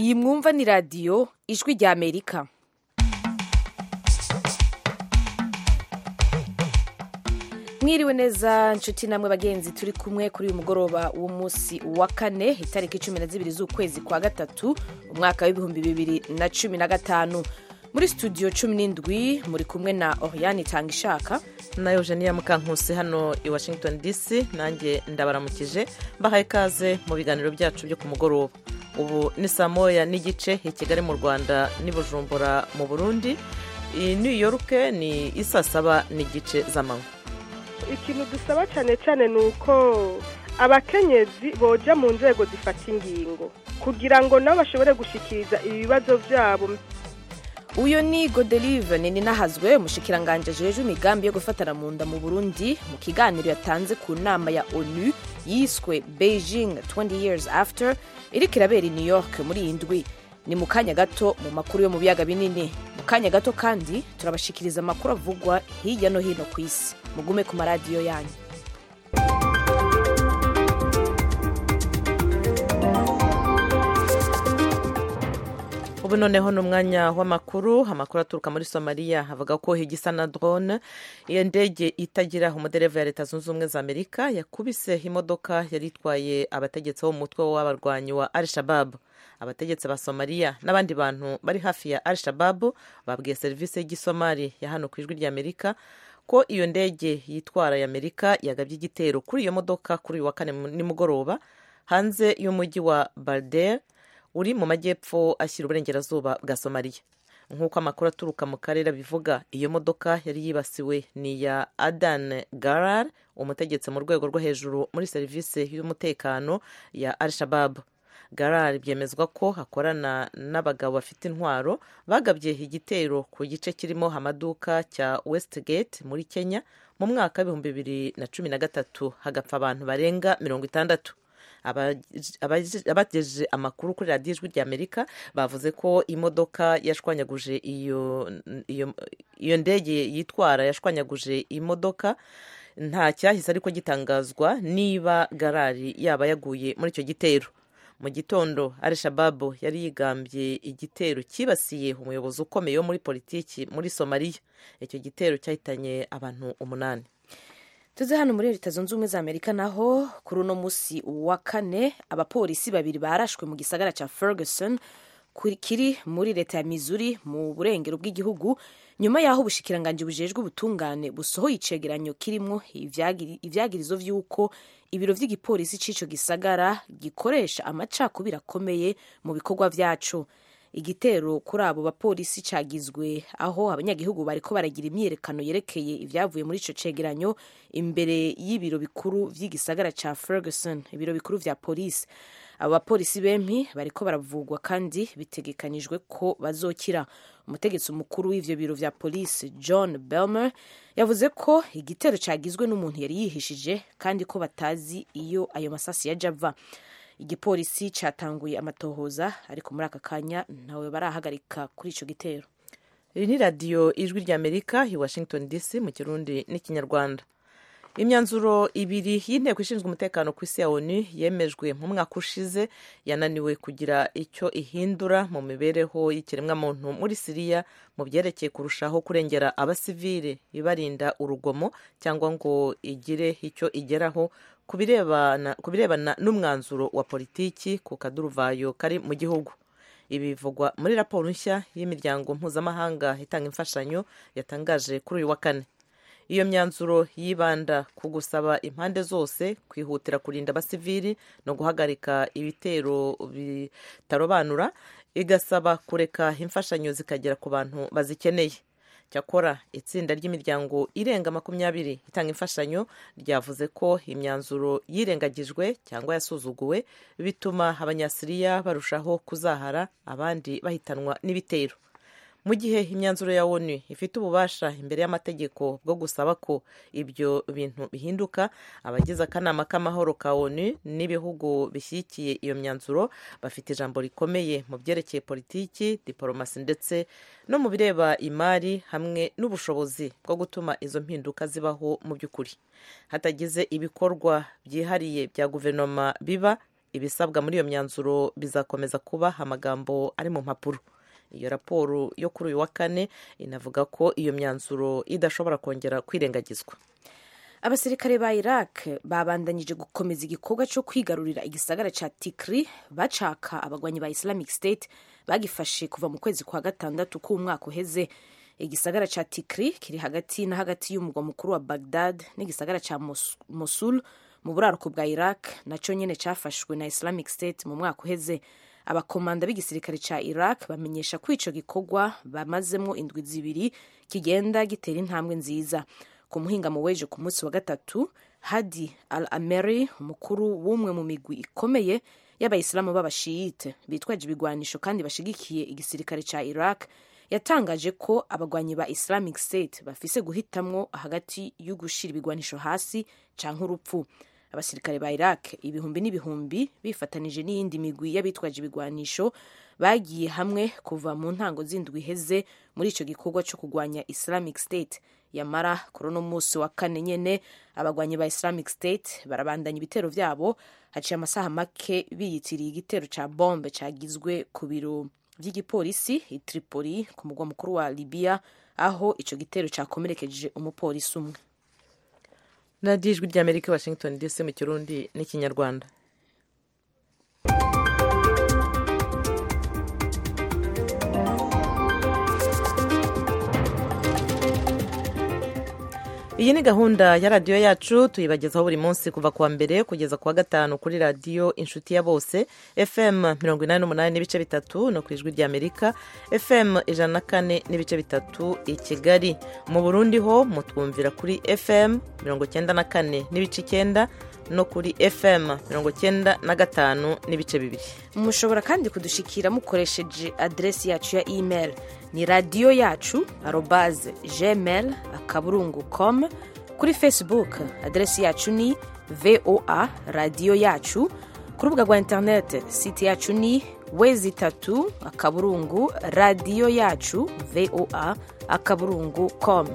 iyi mwumva ni radiyo ijwi rya amerika mwiriwe neza nshuti namwe bagenzi turi kumwe kuri uyu mugoroba w'umunsi wa kane itariki cumi na zibiri z'ukwezi kwa gatatu umwaka w'ibihumbi bibiri na cumi na gatanu muri studio cumi n'indwi muri kumwe na oriane itanga ishaka na eugenia mukankusi hano i washington dc nanjye ndabaramukije mbahaye ikaze mu biganiro byacu byo ku mugoroba ubu ni saa moya n'igice i kigali mu rwanda n'i bujumbura mu burundi i new york ni isaa saba n'igice z'amanywa ikintu dusaba cyane cyane ni uko abakenyezi boja mu nzego zifata ingingo kugira ngo nabo bashobore gushikiriza ibibazo byabo uyu ni godelive nini nahazwe umushikiranganje ajejwe imigambi yo gufatana mu nda mu burundi mu kiganiro yatanze ku nama ya onu yiswe beijing 20 years after iriko irabera i new york muri iyi ndwi ni mu kanya gato mu makuru yo mu biyaga binini mu kanya gato kandi turabashikiriza amakuru avugwa hirya no hino ku isi mugume ku maradiyo yanyu ubu noneho ni umwanya w'amakuru amakuru aturuka muri somaliya avuga ko higisa na drone iyo ndege itagira umudereva ya leta zunze ubumwe za amerika yakubise imodoka yari itwaye abategetsi bo mu mutwe w'abarwanyi wa al shababu abategetsi ba somaliya n'abandi bantu bari hafi ya al shababu babwiye serivisi y'igisomali ya hano ku ijwi ry'amerika ko iyo ndege yitwara ya amerika yagabye igitero kuri iyo modoka kuri uyu wa kane nimugoroba hanze y'umujyi wa balder uri mu majyepfo ashyira uburengerazuba bwa somaliya nk'uko amakuru aturuka mu karere abivuga iyo modoka yari yibasiwe ni iya adan garar umutegetsi mu rwego rwo hejuru muri serivisi y'umutekano ya al shababu garar byemezwa ko hakorana n'abagabo bafite intwaro bagabye igitero ku gice kirimo amaduka cya westgate muri kenya mu mwaka w'ibihumbi bibiri na cumi na gatatu hagapfa abantu barenga mirongo itandatu abagejeje amakuru kuri radiyo ijwi ry'amerika bavuze ko imodoka yashwanyaguje iyo ndege yitwara yashwanyaguje imodoka nta cyahise ariko gitangazwa niba garari yaba yaguye muri icyo gitero mu gitondo al shababu yari yigambye igitero cyibasiye umuyobozi ukomeye wo muri politiki muri somaliya icyo gitero cyahitanye abantu umunani tuze hano muri leta zunze ubumwe za amerika naho kuri uno munsi wa kane abapolisi babiri barashwe mu gisagara cya ferguson kiri muri leta ya missouri mu burengero bw'igihugu nyuma y'aho ubushikiranganje bujejwe ubutungane busohoye icegeranyo kirimo ivyagirizo vy'uko ibiro vy'igipolisi c'ico gisagara gikoresha amacakubiri akomeye mu bikorwa vyaco igitero kuri abo bapolisi cagizwe aho abanyagihugu bariko baragira imyiyerekano yerekeye ibyavuye muri ico cegeranyo imbere y'ibiro bikuru vy'igisagara ca ferguson ibiro bikuru vya polisi abo bapolisi bempi bariko baravugwa kandi bitegekanijwe ko bazokira umutegetsi mukuru w'ivyo biro vya polisi john belmer yavuze ko igitero cagizwe n'umuntu yari yihishije kandi ko batazi iyo ayo masasi yaje ava igipolisi cyatanguye amatohoza ariko muri aka kanya ntawe barahagarika kuri icyo gitero iri ni radiyo ijwi ry'amerika i washington dc mu kirundi n'ikinyarwanda imyanzuro ibiri y'inteko ishinzwe umutekano ku isi ya onu yemejwe mu mwaka ushize yananiwe kugira icyo ihindura mu mibereho y'ikiremwamuntu muri siriya mu byerekeye kurushaho kurengera abasivile ibarinda urugomo cyangwa ngo igire icyo igeraho ku birebana n'umwanzuro wa politiki ku kaduruvayo kari mu gihugu ibi bivugwa muri raporo nshya y'imiryango mpuzamahanga itanga imfashanyo yatangaje kuri uyu wa kane iyo myanzuro yibanda ku gusaba impande zose kwihutira kurinda abasivili no guhagarika ibitero bitarobanura igasaba kureka imfashanyo zikagera ku bantu bazikeneye cyakora itsinda ry'imiryango irenga makumyabiri itanga imfashanyo ryavuze ko imyanzuro yirengagijwe cyangwa yasuzuguwe bituma abanyasiriya barushaho kuzahara abandi bahitanwa n'ibitero mu gihe imyanzuro ya onu ifite ububasha imbere y'amategeko bwo gusaba ko ibyo bintu bihinduka abagize akanama k'amahoro ka onu n'ibihugu bishyigikiye iyo myanzuro bafite ijambo rikomeye mu byerekeye politiki diporomasi ndetse no mu bireba imari hamwe n'ubushobozi bwo gutuma izo mpinduka zibaho mu by'ukuri hatagize ibikorwa byihariye bya guverinoma biba ibisabwa muri iyo myanzuro bizakomeza kuba amagambo ari mu mpapuro iyo raporo yo kuri uyu wa kane inavuga ko iyo myanzuro idashobora kongera kwirengagizwa abasirikare ba iraq babandanyije gukomeza igikorwa cyo kwigarurira igisagara cya tikri bacaka abagwanyi ba islamic state bagifashe kuva mu kwezi kwa gatandatu k'umwaka uheze igisagara cya tikri kiri hagati na hagati y'umugwa mukuru wa bagdad n'igisagara cya mosul mu buraruko bwa iraq nacyo nyine cyafashwe na islamic state mu mwaka uheze abakomanda b'igisirikare cya iraq bamenyesha ko icyo gikorwa bamazemo indwi zibiri kigenda gitera intambwe nziza ku muhingamo w'ejo ku munsi wa gatatu hadi al ameri umukuru w'umwe mu migwi ikomeye y'abayisilamu b'abashiyite bitwaje ibigwanisho kandi bashigikiye igisirikare cya iraq yatangaje ko abagwanyi ba islamic state bafise guhitamwo hagati yo gushira ibigwanisho hasi canke urupfu abasirikare ba iraq ibihumbi n'ibihumbi bifatanije n'iyindi migwi y'abitwaje ibigwanisho bagiye hamwe kuva mu ntango z'indwi iheze muri ico gikorwa co kugwanya islamic state yamara kuri uno munsi wa kane nyene abagwanyi ba islamic state barabandanya ibitero vyabo haciye amasaha make biyitiriye igitero ca bombe cagizwe ku biro vy'igipolisi i tripoli ku mugwa mukuru wa libya aho ico gitero cakomerekeje umupolisi umwe radiyo ijwi ry'amerika washington dc mu kirundi n'ikinyarwanda iyi ni gahunda ya radiyo yacu tuyibagezaho buri munsi kuva kuwa mbere kugeza kuwa gatanu kuri radiyo inshuti ya bose fm mirongo inani n'umunani n'ibice bitatu no ku ijwi ry'amerika fm ijana na kane n'ibice bitatu i kigali mu burundi ho mutwumvira kuri fm mirongo cyenda na kane n'ibice icyenda no kuri fm mirongo cyenda na gatanu n'ibice bibiri mushobora kandi kudushikira mukoresheje aderesi yacu ya email ni radiyo yacu arobaze gmail akaburungu com kuri facebook aderesi yacu ni voa radiyo yacu ku rubuga rwa interinete site yacu ni wezi itatu akaburungu radiyo yacu voa akaburungu com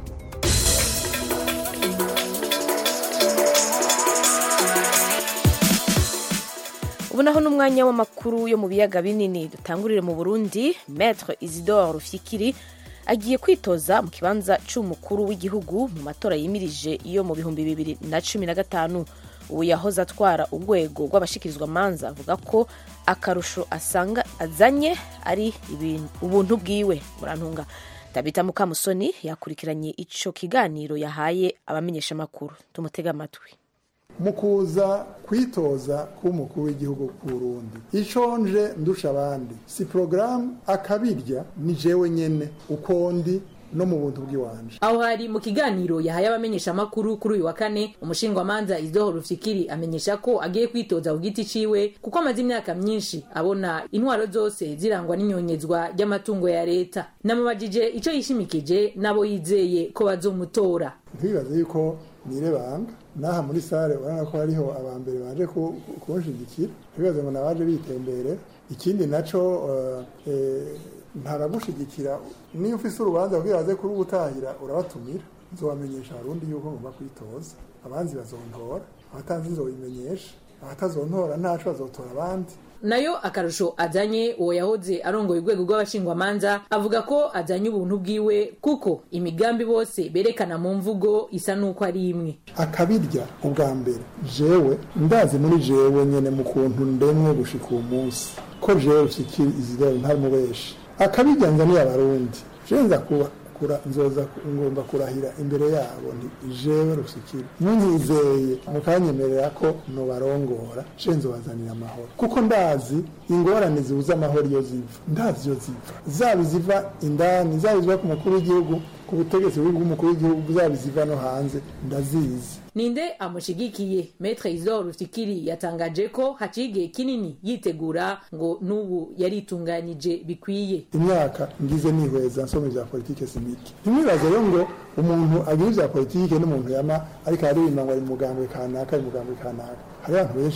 ubu naho n'umwanya w'amakuru yo mu biyaga binini dutangurire mu burundi metre isidore rufyikiri agiye kwitoza mu kibanza cy'umukuru w'igihugu mu matora yimirije iyo mu bihumbi bibiri na cumi na gatanu ubu yahoze atwara urwego rw'abashikirizwa manza avuga ko akarusho asanga azanye ari ubuntu bwiwe murantunga tabita mukamusoni yakurikiranye icyo kiganiro yahaye abamenyeshamakuru tumutega amatwi mu kuza kwitoza k'umukuru w'igihugu ku Burundi icyo nje ndusha abandi si porogaramu akabirya ni jewe nyene uko ndi no mu buntu bw'iwanje aho hari mu kiganiro yahaye abamenyeshamakuru kuri uyu wa kane umushingwamanza izoho rufikiri amenyesha ko agiye kwitoza ku giti ciwe kuko amaze imyaka myinshi abona intwaro zose zirangwa n'inyonyezwa ry'amatungo ya leta namubajije ico yishimikije n'abo yizeye ko bazomutora ntibibaze yuko nirebanga n'aha muri sare urabona ko hariho abambere baje kunshigikira ntibibaze ngo nabaje bitembere ikindi naco ntaragushigikira niyo ufise urubanza kugira baze kuri ubutahira urabatumira nzobamenyesha abarundi yuko ngomba kwitoza abanzi bazontora abatanzi nzobimenyesha abatazontora ntaco bazotora abandi nayo akarusho azanye uwo yahoze arongoye urwego rw'abashingwamanza avuga ko azanye ubuntu bwiwe kuko imigambi bose berekana mu mvugo isa n'uko ari imwe akabirya ubwa mbere jewe ndazi muri jewe nyene mu kuntu ndemwe gushika uwo munsi ko jewe ushikira izidoro ntamubeshi akabirya nzaniye abarundi jewe nza kuba kura nzoza ngomba kurahira imbere yabo nti jewe rusikira munyizeye mukanyemerera ko nobarongora je nzobazanira amahoro kuko ndazi ingorane zibuza amahoro iyo ziva ndazi iyo ziva zaba iziva indani zaba iziva ku mukuru w'igihugu ku butegetsi bw'umukuru w'igihugu zaba iziva no hanze ndazizi ninde amushigikiye metre izor rufikiri yatangaje ko haciye igihe kinini yitegura ngo n'ubu yaritunganyije bikwiye imyaka ngize nihweza nsoma ivya politike simike ntimwibaze rero ngo umuntu agira ivya politike n'umuntu yama ariko aririmba ngo ari mugambwe kanaka ari mugambwe kanaka hari abantu benshi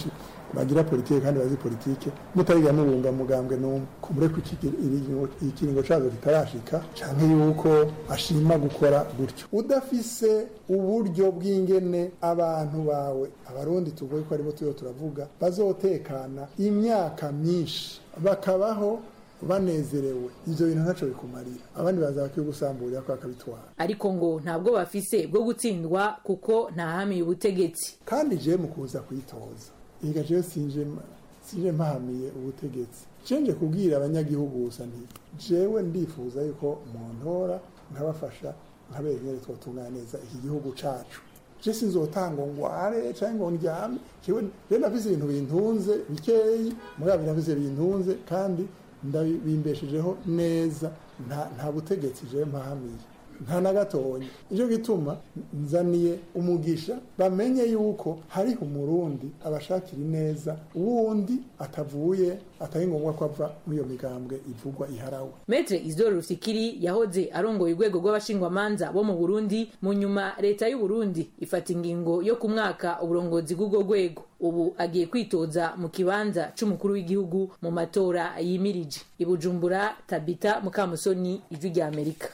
bagira politike kandi bazi politike mutariga mubunga mugambwe n'umwe kumure ko ikiringo cazo kitarashika canke yuko ashima gukora gutyo udafise uburyo bw'ingene abantu bawe abarundi tuvuye ko aribo turiho turavuga bazotekana imyaka myinshi bakabaho banezerewe ivyo bintu ntaco bikumarira abandi baza bakigusamburira ko bakabitwara ariko ngo ntabwo bafise bwo gutsindwa kuko ntahamiye ubutegetsi kandi je mu kuza kwitoza iga jewe sinje sinje mpahamiye ubutegetsi cenje kubwira abanyagihugu gusa nti jewe ndifuza yuko montora nkabafasha nkabera nyene twotunganya neza iki gihugu cacu je sinzotanga ngware canke ngo ndyame jewe je nafise ibintu bintunze bikeyi mugabo nafise bintunze kandi ndabimbeshejeho neza nta butegetsi je mpahamiye nta na gatonya nicyo gituma nzaniye umugisha bamenye yuko hariho umurundi abashakira ineza wundi atavuye atari ngombwa ko ava muri iyo migambwe ivugwa iharawe metre isidore rusikiri yahoze arongoye urwego rw'abashingwamanza bo mu burundi mu nyuma leta y'u burundi ifata ingingo yo ku mwaka uburongozi bw'ubwo rwego ubu agiye kwitoza mu kibanza c'umukuru w'igihugu mu matora yimirije ibujumbura tabita mukamusoni ijwi rya amerika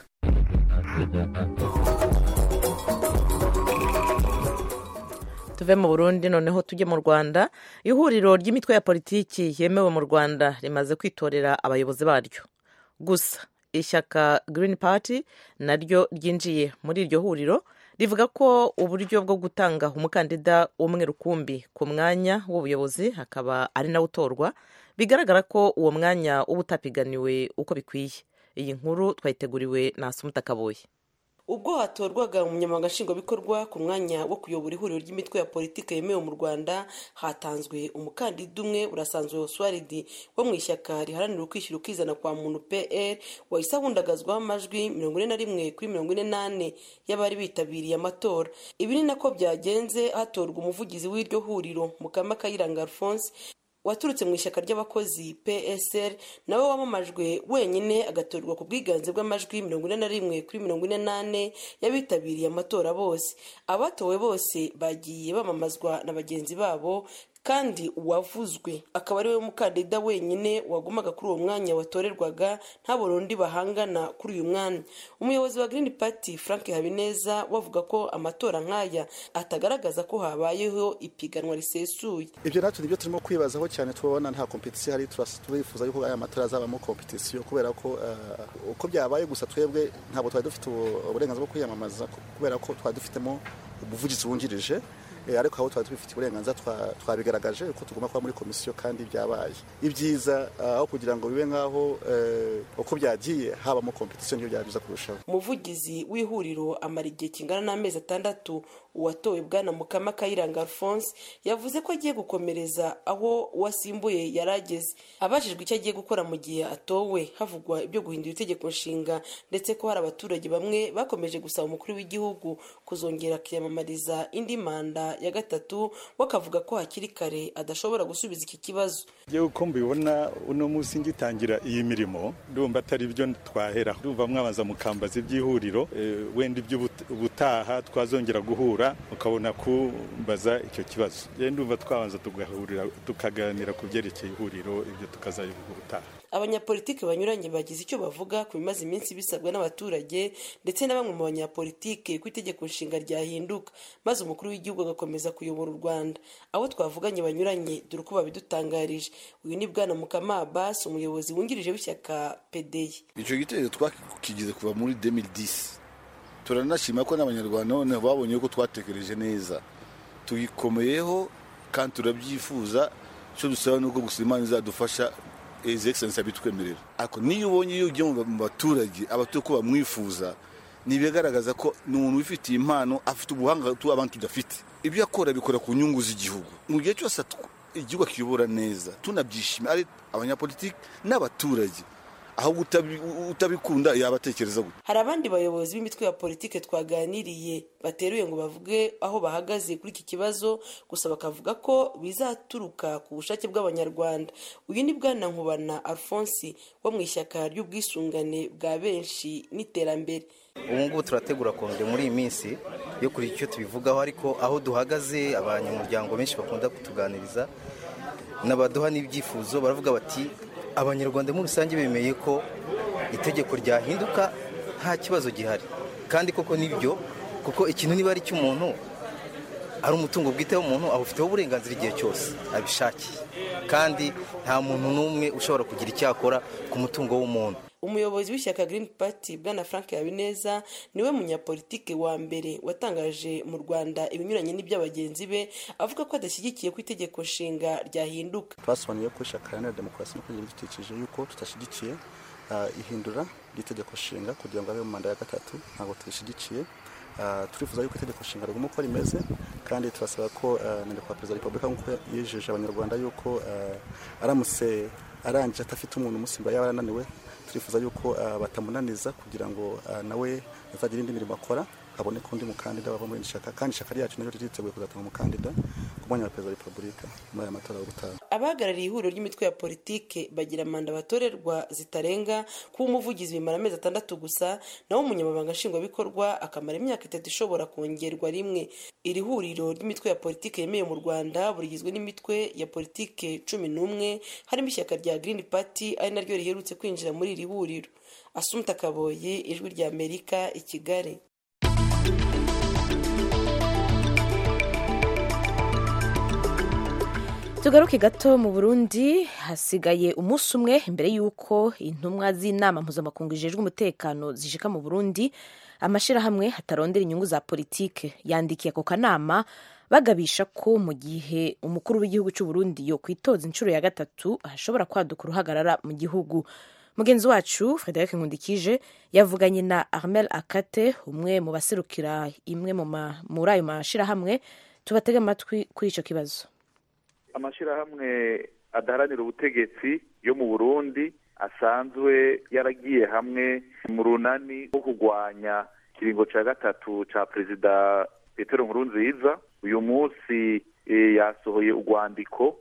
tuve mu burundi noneho tujye mu rwanda ihuriro ry'imitwe ya politiki yemewe mu rwanda rimaze kwitorera abayobozi baryo gusa ishyaka Green Party naryo ryinjiye muri iryo huriro rivuga ko uburyo bwo gutanga umukandida umwe rukumbi ku mwanya w'ubuyobozi hakaba ari nawe utorwa bigaragara ko uwo mwanya uba utapiganiwe uko bikwiye iyi nkuru twayiteguriwe na Asumuta Kaboye ubwo hatorwaga umunyamabanga nshingwabikorwa ku mwanya wo kuyobora ihuriro ry'imitwe ya politiki yemewe mu rwanda hatanzwe umukandida umwe urasanzwe oswaridi wo mu ishyaka riharanira ukwishyura ukizana kwa muntu pr wahise ahundagazwaho amajwi mirongo ine na rimwe kuri mirongo ine n'ane y'abari bitabiriye amatora ibi ni nako byagenze hatorwa umuvugizi w'iryo huriro mukama kayiranga alphonse waturutse mu ishyaka ry'abakozi psr nawe wamamajwe wenyine agatorwa ku bwiganze bw'amajwi mirongo ine na rimwe kuri mirongo ine n'ane y'abitabiriye amatora bose abatowe bose bagiye bamamazwa na bagenzi babo kandi uwavuzwe akaba ari we mukandida wenyine wagumaga kuri uwo mwanya watorerwaga nta burundi bahangana kuri uyu mwanya umuyobozi wa green party frank habineza wavuga ko amatora nk'aya atagaragaza ko habayeho ipiganwa risesuye ibyo natwe nibyo turimo kwibazaho cyane tubona nta kompetisiyo hari turifuza yuko aya matora azabamo kompetisiyo kubera ko uko byabaye gusa twebwe ntabwo twari dufite uburenganzira bwo kwiyamamaza kubera ko twari dufitemo umuvugizi wungirije ariko aho twari tubifitiye uburenganzira twabigaragaje ko tugomba kuba muri komisiyo kandi byabaye ibyiza aho kugira ngo bibe nk'aho uko byagiye habamo kompetisiyo niyo byaba byiza kurushaho umuvugizi w'ihuriro amara igihe kingana n'amezi atandatu uwatowe bwana mukama kayiranga alphonse yavuze ko agiye gukomereza aho uwasimbuye yari ageze abajijwe icyo agiye gukora mu gihe atowe havugwa ibyo guhindura itegeko nshinga ndetse ko hari abaturage bamwe bakomeje gusaba umukuru w'igihugu kuzongera akiyamamariza indi manda ya gatatu we akavuga ko hakiri kare adashobora gusubiza iki kibazo yewe uko mbibona uno munsi ngitangira iyi mirimo ndumva atari byo twahera ndumva mwabanza mukambaza iby'ihuriro wenda iby'ubutaha twazongera guhura ukabona kumbaza icyo kibazo ndumva twabanza tugahurira tukaganira ku byerekeye ihuriro ibyo tukazabivuga ubutaha abanyapolitiki banyuranye bagize icyo bavuga ku bimaze iminsi bisabwa n'abaturage ndetse na bamwe mu banyapolitiki ko itegeko nshinga ryahinduka maze umukuru w'igihugu agakomeza kuyobora u rwanda abo twavuganye banyuranye dore uko babidutangarije uyu ni bwana mukama abasi umuyobozi wungirije w'ishyaka pedeyi icyo gitekerezo twakigize kuva muri 2010 turanashima ko n'abanyarwanda noneho babonye ko twatekereje neza tugikomeyeho kandi turabyifuza icyo dusaba ni uko gusa imana izadufasha izi egiserensi abitwemerera ariko niyo ubonye iyo ugiye mu baturage abatuye ko bamwifuza ntibigaragaza ko ni umuntu wifitiye impano afite ubuhanga abantu tudafite ibyo akora bikora ku nyungu z'igihugu mu gihe cyose igihugu akiyobora neza tunabyishimiye ari abanyapolitiki n'abaturage ahubwo utabikunda yaba atekereza gutya hari abandi bayobozi b'imitwe ya politiki twaganiriye bateruye ngo bavuge aho bahagaze kuri iki kibazo gusa bakavuga ko bizaturuka ku bushake bw'abanyarwanda uyu ni bwana nkubana alphonse wo mu ishyaka ry'ubwisungane bwa benshi n'iterambere ubu ngubu turategura kongere muri iyi minsi yo kuri icyo tubivugaho ariko aho duhagaze abanyamuryango benshi bakunda kutuganiriza n'abaduha n'ibyifuzo baravuga bati abanyarwanda muri rusange bemeye ko itegeko ryahinduka nta kibazo gihari kandi koko nibyo kuko ikintu niba ari icy'umuntu ari umutungo bwite w'umuntu awufiteho uburenganzira igihe cyose abishakiye kandi nta muntu n'umwe ushobora kugira icyo akora ku mutungo w'umuntu umuyobozi w'ishyaka Green Party bwana frank habineza niwe munyapolitike wa mbere watangaje mu rwanda ibinyuranye n'iby'abagenzi be avuga ko adashyigikiye ko itegeko nshinga ryahinduka twasobanuye ko ishyaka iharanira demokarasi no kugira ibidukikije yuko tudashyigikiye ihindura ry'itegeko nshinga kugira ngo abe mu manda ya gatatu ntabwo tubishyigikiye turifuza yuko itegeko nshinga riguma uko rimeze kandi turasaba ko na nyakubahwa perezida wa repubulika nk'uko yijeje abanyarwanda yuko aramutse arangije adafite umuntu umusimba yaba arananiwe turifuza yuko batamunaniza kugira ngo nawe azagire indi mirimo akora haboneka undi mukandida wava muri iri shyaka kandi ishyaka ryacu naryo ryiteguye kuzatanga umukandida ku mwanya wa perezida wa repubulika muri aya matora yo gutaha abahagarariye ihuriro ry'imitwe ya politike bagira manda batorerwa zitarenga kuba umuvugizi bimara amezi atandatu gusa naho umunyamabanga nshingwabikorwa akamara imyaka itatu ishobora kongerwa rimwe iri huriro ry'imitwe ya politike yemewe mu rwanda burigizwe n'imitwe ya politike cumi n'umwe harimo ishyaka rya green party ari naryo riherutse kwinjira muri iri huriro asumta kaboye ijwi rya amerika i kigali tugaruke gato mu burundi hasigaye umunsi umwe mbere y'uko intumwa z'inama mpuzamakungu zijejwe umutekano zishika mu burundi amashyirahamwe hatarondera inyungu za politike yandikiye ako kanama bagabisha ko mu gihe umukuru w'igihugu cy'u Burundi yo kwitoza inshuro ya gatatu hashobora kwaduka uruhagarara mu gihugu mugenzi wacu frederic nkundikije yavuganye na armel akate umwe mu baserukira imwe muri ayo mashyirahamwe tubatege amatwi kuri icyo kibazo amashyirahamwe adaharanira ubutegetsi yo mu burundi asanzwe yaragiye hamwe mu runani rwo kurwanya ikiringo cya gatatu cya perezida petero nkurunziza uyu munsi yasohoye urwandiko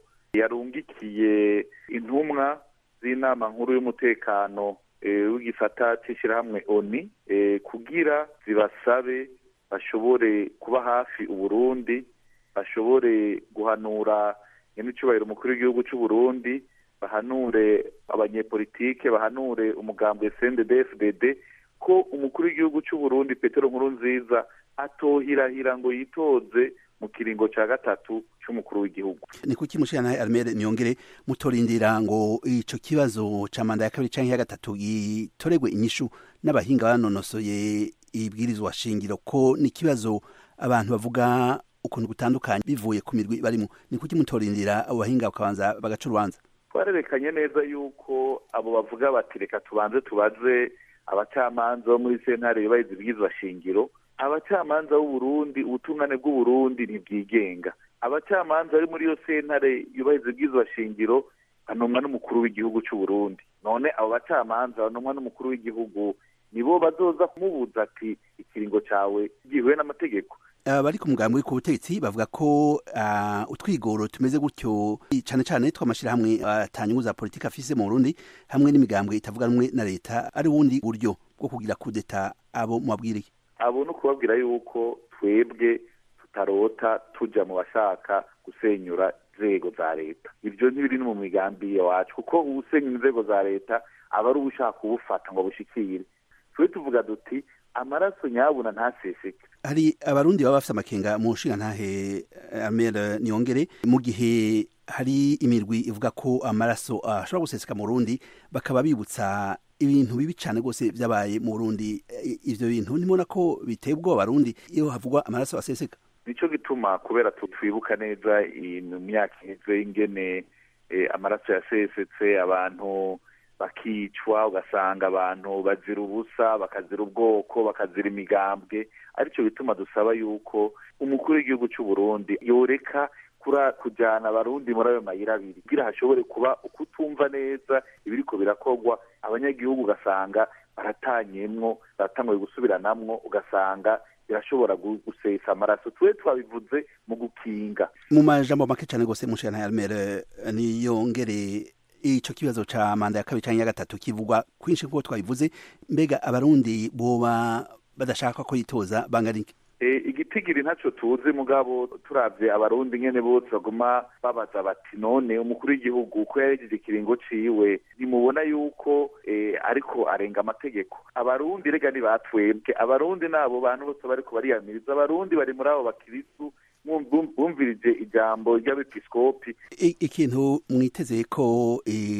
yarungikiye intumwa z'inama nkuru y'umutekano w'igisata cy'ishyirahamwe oni kugira zibasabe bashobore kuba hafi uburundi bashobore guhanura nyamicubahiro umukuru w'igihugu cy'u Burundi bahanure abanyepolitike bahanure umugambwe CNDD-FDD ko umukuru w'igihugu cy'u Burundi Petero Nkurunziza atohirahira ngo yitoze mu kiringo cya gatatu cy'umukuru w'igihugu ni kuki mushirana Armel niyongere mutorindira ngo ico kibazo ca manda ya kabiri canke ya gatatu gitoregwe inyishu n'abahinga banonosoye ibwirizwa shingiro ko ni kibazo abantu bavuga ukuntu gutandukanye bivuye ku mirwi barimo ni kuki mutorindira abo bahinga bakabanza bagaca urubanza twarerekanye neza yuko abo bavuga bati reka tubanze tubaze abacamanza bo muri sentare yubahiriza ibwirizwa shingiro abacamanza b'uburundi ubutungane bw'uburundi ntibwigenga abacamanza bari muri iyo sentare yubahiriza ibwirizwa shingiro banomwa n'umukuru w'igihugu cy'u Burundi none abo bacamanza banomwa n'umukuru w'igihugu nibo bazoza kumubuza ati ikiringo cyawe gihuye n'amategeko bari ku mugambi uri ku butegetsi bavuga ko utwigoro tumeze gutyo cyane cyane tw'amashyirahamwe atanyungu za politiki afise mu Burundi hamwe n'imigambwe itavuga rumwe na leta ari ubundi buryo bwo kugira kudeta abo mubabwiriye abo ni ukubabwira yuko twebwe tutarota tujya mu bashaka gusenyura inzego za leta ibyo ntibiri no mu migambi wacu kuko usenya inzego za leta aba ari ushaka kubufata ngo bushikire twe tuvuga duti amaraso nyabuna ntaseseke hari abarundi baba bafite amakenga mu nshinga ntahe amera niyongere mu gihe hari imirwi ivuga ko amaraso ashobora guseseka mu rundi bakaba bibutsa ibintu bibi cyane rwose byabaye mu Burundi ivyo bintu nimubona ko biteye ubwoba abarundi iyo havugwa amaraso aseseka nico gituma kubera twibuka neza mu myaka iheze ingene amaraso yasesetse abantu bakicwa ugasanga abantu bazira ubusa bakazira ubwoko bakazira imigambwe aricyo bituma dusaba yuko umukuru w'igihugu cy'u Burundi yoreka kujyana abarundi muri ayo mayira abiri kugira hashobore kuba ukutumva neza ibiriko birakorwa abanyagihugu ugasanga baratanyemwo baratanguye gusubiranamwo ugasanga birashobora gusesa amaraso twe twabivuze mu gukinga mu majambo make cyane rwose mushana ya Almere niyongere ico kibazo ca manda ya kabiri canke ya gatatu kivugwa kwinshi kuko twabivuze mbega abarundi boba badashaka ko yitoza bangana iki igitigiri ntacyo tuzi mugabo turavye abarundi nyene bose baguma babaza bati none umukuru w'igihugu uko yarejeje ikiringo ciwe nimubona yuko eh, ariko arenga amategeko abarundi rega ni batwebwe abarundi nabo bantu bose bariko bariyamiriza abarundi bari muri abo bakirisu bumvirije ijambo ry'abepiskopi I- ikintu mwiteze ko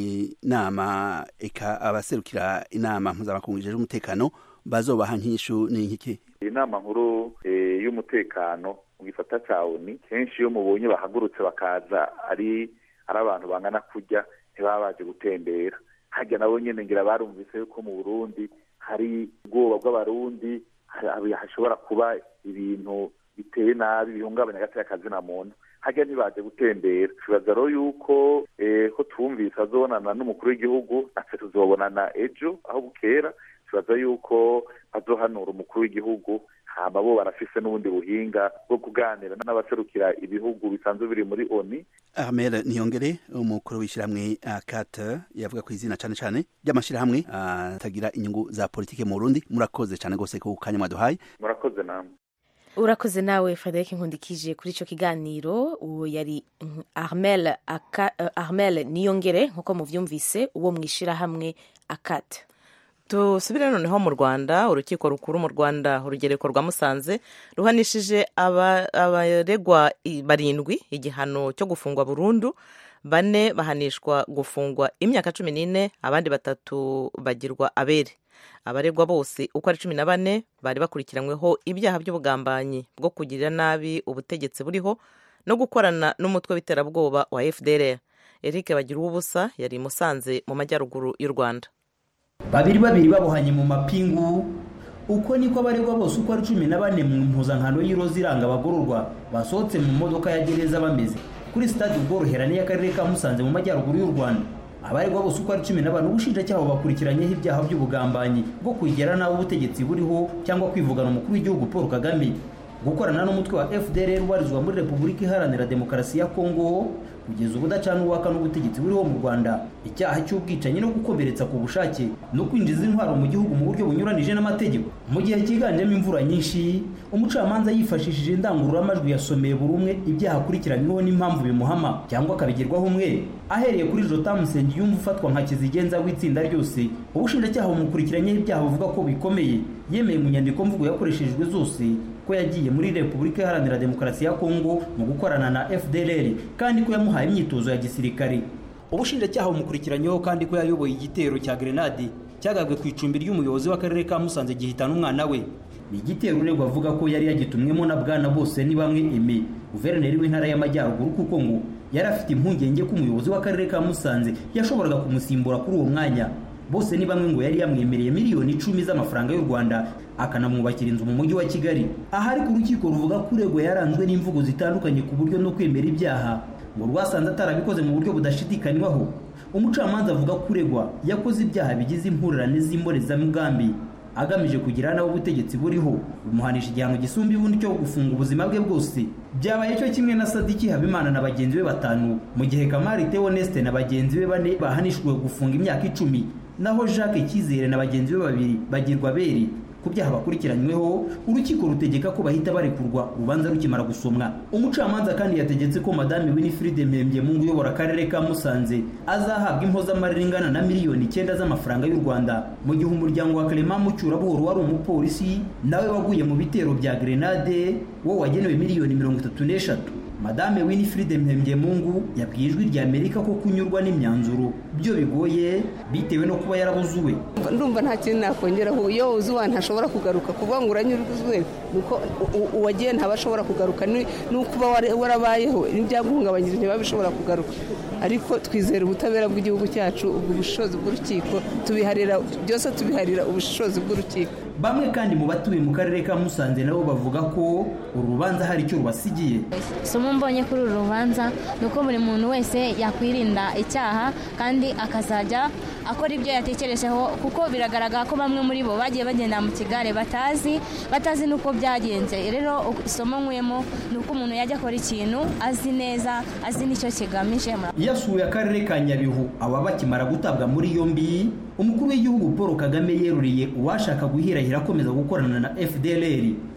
inama eka abaserukira inama mpuzamakungu ijejwe umutekano bazobaha nk'ishu ni nk'iki inama nkuru eh, y'umutekano mu gisata ca oni kenshi iyo mubonye bahagurutse bakaza ari ari abantu bangana kurya ntibaba baje gutembera harya nabo nyene ngira barumvise yuko mu burundi hari ubwoba bw'abarundi hari- hashobora kuba ibintu biteye nabi bihungabanya agateka kazina muntu harya ntibaje gutembera tubaza rero yuko eh, ko twumvise azobonana n'umukuru w'igihugu natwe tuzobonana ejo aho bukera tubaza yuko bazohanura umukuru w'igihugu hama bo barafise n'ubundi buhinga bwo kuganira n'abaserukira ibihugu bisanzwe biri muri oni Armel Niyongere umukuru w'ishyirahamwe akate yavuga ku izina cane cane ry'amashirahamwe atagira inyungu za politike mu Burundi murakoze cane gose ku kanya mwaduhaye murakoze namwe urakoze nawe frederic nkundikije kuri icyo kiganiro uwo yari mm, armel, Aka, uh, armel niyongere nk'uko muvyumvise uwo mu ishyirahamwe akate dusubire noneho mu rwanda urukiko rukuru mu rwanda urugereko rwa musanze ruhanishije aba- abaregwa i- barindwi igihano cyo gufungwa burundu bane bahanishwa gufungwa imyaka cumi n'ine abandi batatu bagirwa abere abaregwa bose uko ari cumi na bane bari bakurikiranyweho ibyaha by'ubugambanyi bwo kugirira nabi ubutegetsi buriho no gukorana n'umutwe w'iterabwoba wa fdr eric bagira ubusa yari i musanze mu majyaruguru y'u rwanda babiri babiri babohanye mu mapingu uko niko abaregwa bose uko ari cumi na bane mu mpuzankano y'iroza iranga abagororwa basohotse mu modoka ya gereza bameze kuri sitade ubworoherane y'akarere ka musanze mu majyaruguru y'u rwanda abaregwa bose uko ari cumi na bane ubushinjacyaha bubakurikiranyeho ibyaha by'ubugambanyi bwo kugera nabi ubutegetsi buriho cyangwa kwivugana umukuru w'igihugu paul kagame gukorana n'umutwe wa fdr ubarizwa muri repubulika iharanira demokarasi ya kongo kugeza ubu udacana uwaka n'ubutegetsi buriho mu rwanda icyaha cy'ubwicanyi no gukomeretsa ku bushake no kwinjiza intwaro mu gihugu mu buryo bunyuranije n'amategeko mu gihe cyiganjemo imvura nyinshi umucamanza yifashishije indangururamajwi yasomeye buri umwe ibyaha akurikiranyweho n'impamvu bimuhama cyangwa akabigirwaho umwe ahereye kuri jotamu nsengiyumva ufatwa nka kizigenza w'itsinda ryose ubushinjacyaha bumukurikiranyeho ibyaha buvuga ko bikomeye yemeye mu nyandiko mvugo yakoreshejwe zose ko yagiye muri repubulika iharanira demokarasi ya kongo mu gukorana na fdr kandi ko yamuhaye imyitozo ya gisirikare ubushinjacyaha bumukurikiranyeho kandi ko yayoboye igitero cya grenade cyagabwe ku icumbi ry'umuyobozi w'akarere ka musanze gihitana umwana we ni igitero uregwa avuga ko yari yagitumwemo na bwana bose ni bamwe eme guverineri w'intara y'amajyaruguru kuko ngo yari afite impungenge ko umuyobozi w'akarere ka musanze yashoboraga kumusimbura kuri uwo mwanya bose ni bamwe ngo yari yamwemereye miliyoni icumi z'amafaranga y'u rwanda akanamwubakira inzu mu mujyi wa kigali aha ariko urukiko ruvuga ko uregwa yaranzwe n'imvugo zitandukanye ku buryo no kwemera ibyaha ngo rwasanze atarabikoze mu buryo budashidikanywaho umucamanza avuga ko uregwa yakoze ibyaha bigize impurirane z'imbonezamugambi agamije kugira nawe ubutegetsi buriho bumuhanisha igihano gisumba ibundi cyo gufunga ubuzima bwe bwose byabaye cyo kimwe na sadiki habimana na bagenzi be batanu mu gihe kamari teoneste na bagenzi be bane bahanishijwe gufunga imyaka icumi naho jacques cyizere na bagenzi be babiri bagirwa beri ku byaha bakurikiranyweho urukiko rutegeka ko bahita barekurwa urubanza rukimara gusomwa umucamanza kandi yategetse ko madame winifride mpembyemungu uyobora akarere ka musanze azahabwa impozamarira ingana na miliyoni icyenda z'amafaranga y'u rwanda mu gihe umuryango wa clement mucyurabuhoro wari umupolisi nawe waguye mu bitero bya grenade wo wagenewe miliyoni mirongo itatu n'eshatu madame winifride mpembyemungu yabwiye ijwi rya amerika ko kunyurwa n'imyanzuro byo bigoye bitewe no kuba yarabuze uwe ndumva nta kintu nakongeraho iyo uzi uwa ntashobora kugaruka kuvuga ngo uranyurwe nuko uwagiye ntaba ashobora kugaruka nuko uba warabayeho n'ibyaguhungabanyije ntiba bishobora kugaruka ariko twizera ubutabera bw'igihugu cyacu ubwo bushobozi bw'urukiko tubiharira byose tubiharira ubushobozi bw'urukiko bamwe kandi mu batuye mu karere ka musanze nabo bavuga ko uru rubanza hari icyo rubasigiye isomo mbonye kuri uru rubanza ni uko buri muntu wese yakwirinda icyaha kandi akazajya akora ibyo yatekerejeho kuko biragaragara ko bamwe muri bo bagiye bagenda mu kigare batazi batazi n'uko byagenze rero isomo nkuyemo ni uko umuntu yajya akora ikintu azi neza azi n'icyo kigamije yasuye akarere ka nyabihu aba bakimara gutabwa muri yombi umukuru w'igihugu paul kagame yeruriye uwashaka guhirahira akomeza gukorana na fdlr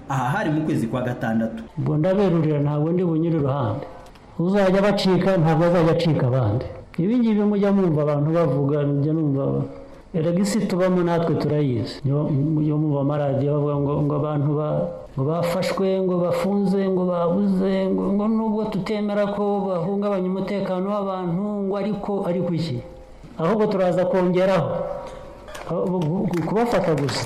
aha hari mu kwezi kwa gatandatu ubwo ndaberurira ntabwo ndi bunyure iruhande uzajya bacika ntabwo azajya acika abandi ibi ngibi mujya mwumva abantu bavuga mujya numva erega isi tubamo natwe turayizi iyo mwumva amaradiyo bavuga ngo ngo abantu ngo bafashwe ngo bafunze ngo babuze ngo nubwo tutemera ko bahungabanya umutekano w'abantu ngo ariko ariko iki ahubwo turaza kongeraho kubafata gusa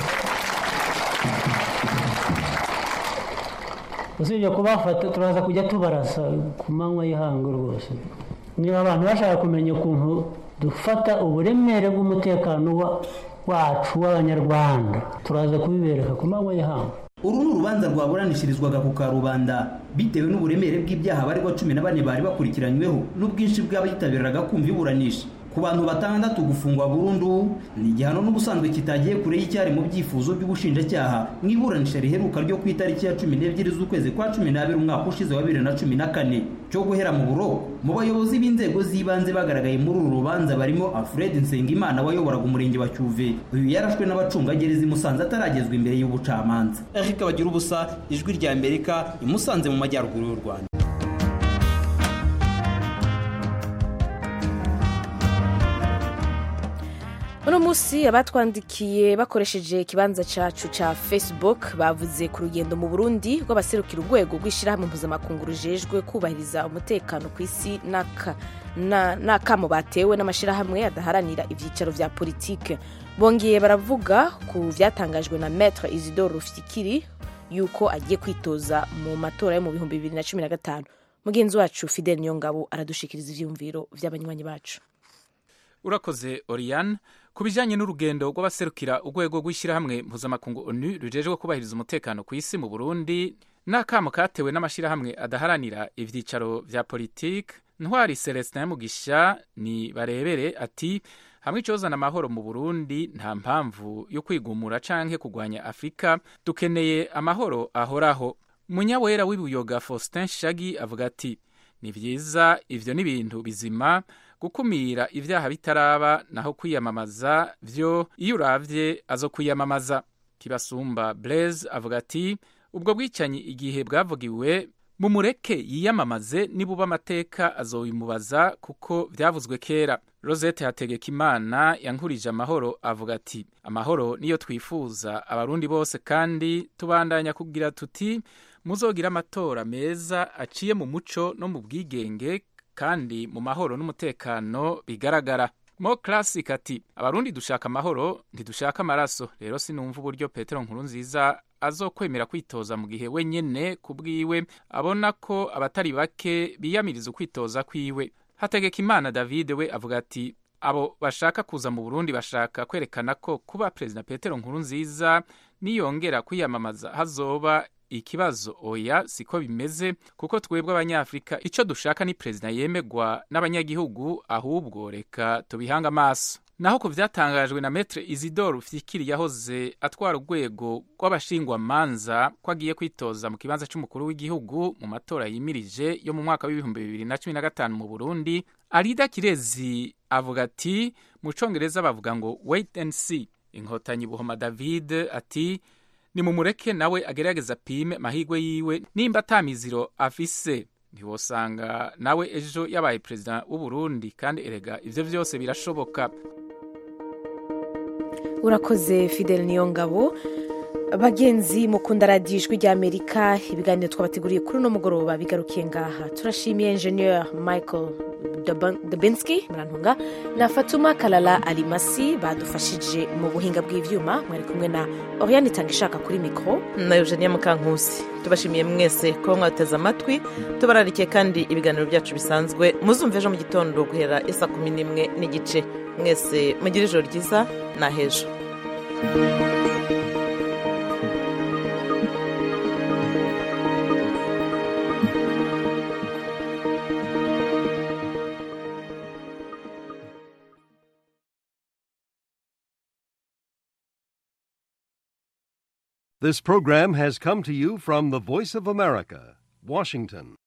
usibye kubafata turaza kujya tubarasa ku manywa y'ihangu rwose niba abantu bashaka kumenya ukuntu dufata uburemere bw'umutekano wacu w'abanyarwanda turaza kubibereka ku manywa y'ihangu uru ni urubanza rwaburanishirizwaga ku karubanda bitewe n'uburemere bw'ibyaha baregwa cumi na bane bari bakurikiranyweho n'ubwinshi bw'abitabiraga kumva iburanisha ku bantu batandatu gufungwa burundu ni igihano n'ubusanzwe kitagiye kure y'icyari mu byifuzo by'ubushinjacyaha mu iburanisha riheruka ryo ku itariki ya cumi n'ebyiri z'ukwezi kwa cumi n'abiri umwaka ushize wa bibiri na cumi na kane cyo guhera mu buroko mu bayobozi b'inzego z'ibanze bagaragaye muri uru rubanza barimo alfred nsengimana wayoboraga umurenge wa cyuve uyu yarashwe n'abacungagereza i musanze ataragezwa imbere y'ubucamanza eric bagira ubusa ijwi rya amerika i musanze mu majyaruguru y'u rwanda uno munsi abatwandikiye bakoresheje ikibanza cyacu cya facebook bavuze ku rugendo mu burundi rw'abaserukira urwego rw'ishyirahamwe mpuzamakungu rujejwe kubahiriza umutekano ku isi n'akamo batewe n'amashyirahamwe adaharanira ibyicaro bya politike bongeye baravuga ku byatangajwe na metre isidore rufikiri yuko agiye kwitoza mu matora yo mu bihumbi bibiri na cumi na gatanu mugenzi wacu fidel niyongabo aradushikiriza ibyiyumviro by'abanywanyi bacu urakoze oriyane ku bijyanye n'urugendo rw'abaserukira urwego rw'ishyirahamwe mpuzamakungu onu rujejwe kubahiriza umutekano ku isi mu burundi n'akamo katewe n'amashyirahamwe adaharanira ibyicaro bya politiki ntwari celestin mugisha ni barebere ati hamwe icyozana amahoro mu burundi nta mpamvu yo kwigumura canke kurwanya afurika dukeneye amahoro ahoraho munyawera w'ibuyoga faustin shagi avuga ati ni byiza ivyo ni ibintu bizima gukumira ibyaha bitaraba naho kwiyamamaza byo iyo uravye azo kwiyamamaza kibasumba blaise avuga ati ubwo bwicanyi igihe bwavugiwe mumureke yiyamamaze nibuba amateka azobimubaza kuko byavuzwe kera rosette hategeka imana yankurije amahoro avuga ati amahoro niyo twifuza abarundi bose kandi tubandanya kugira tuti muzogira amatora meza aciye mu muco no mu bwigenge kandi mu mahoro n'umutekano bigaragara mo classic ati abarundi dushaka amahoro ntidushaka amaraso rero sinumva uburyo petero nkuru nziza azokwemera kwitoza mu gihe wenyene ku bwiwe abona ko abatari bake biyamiriza ukwitoza kwiwe hategeka imana david we avuga ati abo bashaka kuza mu burundi bashaka kwerekana ko kuba perezida petero nkuru nziza niyongera kwiyamamaza hazoba ikibazo oya siko bimeze kuko twebwe abanyafurika icyo dushaka ni perezida yemegwa n'abanyagihugu ahubwo reka tubihange amaso naho ku byatangajwe na metre isidore fikiri yahoze atwara urwego rw'abashingwamanza ko agiye kwitoza mu kibanza cy'umukuru w'igihugu mu matora yimirije yo mu mwaka w'ibihumbi bibiri na cumi na gatanu mu burundi arida kirezi avuga ati mu congereza bavuga ngo wait and see inkotanyi buhoma david ati ni mumureke nawe agerageza apime mahigwe yiwe nimba atamiziro afise ntiwosanga nawe ejo yabaye perezida w'u Burundi kandi erega ivyo vyose birashoboka urakoze fidel niyongabo bagenzi mukunda radiyo ijwi ry'amerika ibiganiro twabateguriye kuri uno mugoroba bigarukiye ngaha turashimiye enjeniyeri michael debinski murantunga na fatuma kalala alimasi badufashije mu buhinga bw'ibyuma mwari kumwe na oriane itanga ishaka kuri mikoro na eugenia mukankusi tubashimiye mwese kuba mwateze amatwi tubararikiye kandi ibiganiro byacu bisanzwe muzumve ejo mu gitondo guhera isa kumi n'imwe n'igice mwese mugire ijoro ryiza na hejo This program has come to you from the Voice of America, Washington.